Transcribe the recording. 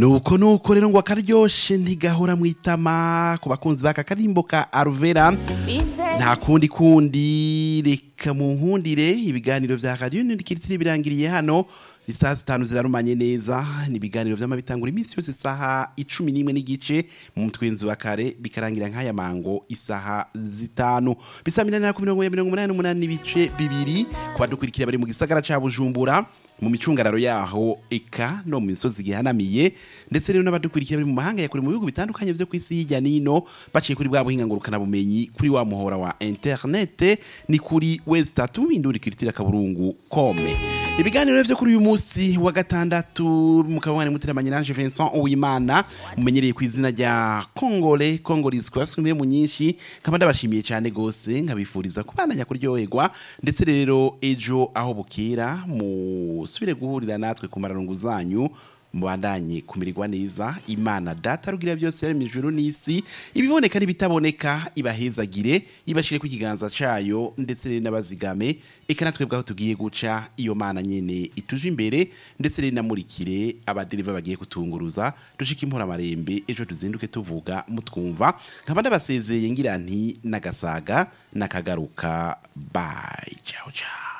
nuko nuko rero ngo akaryoshe ntigahora mwitama ku bakunzi baka karimbo ka Arvera nta kundi kundi reka mu nkundire ibiganiro vya radio nindikiritsiri birangiriye hano isaha zitanu zirarumanye neza ni ibiganiro vy'amabitangura iminsi yose isaha icumi n'imwe n'igice mu mutwenzi wa kare bikarangira nk'aya mango isaha zitanu bisaminanira ku mirongo ya mirongo umunani n'umunani n'ibice bibiri ku badukurikira bari mu gisagara ca bujumbura mu micungararo yaho eka no mu misozi gihanamiye ndetse rero n'abadukurikira bari mu mahanga ya kure mu bihugu bitandukanye vyo kw'isi hirya nino baciye kuri bwa buhinga ngurukana bumenyi kuri wa muhora wa internet ni kuri westatu indurikiritsira kaburungu kome ibiganiro vyo kuri uyu musi wa gatandatu mukabane muteramanye nanje Vincent Uwimana mumenyereye ku izina rya Kongole Kongolis kwa fumwe mu nyinshi kaba ndabashimiye cyane gose nkabifuriza kubandanya kuryoherwa ndetse rero ejo aho bukira musubire guhurira natwe ku mararungu zanyu mubandanye kumirirwa neza imana data rugira byose yari mu ijuru n'isi ibiboneka n'ibitaboneka ibahezagire ibashire ku kiganza cayo ndetse rero n'abazigame eka natwe bwaho tugiye guca iyo mana nyene ituje imbere ndetse rero namurikire abaderiva bagiye kutunguruza dushika impora marembe ejo tuzinduke tuvuga mutwumva nkaba ndabasezeye ngira nti nagasaga nakagaruka bye ciao ciao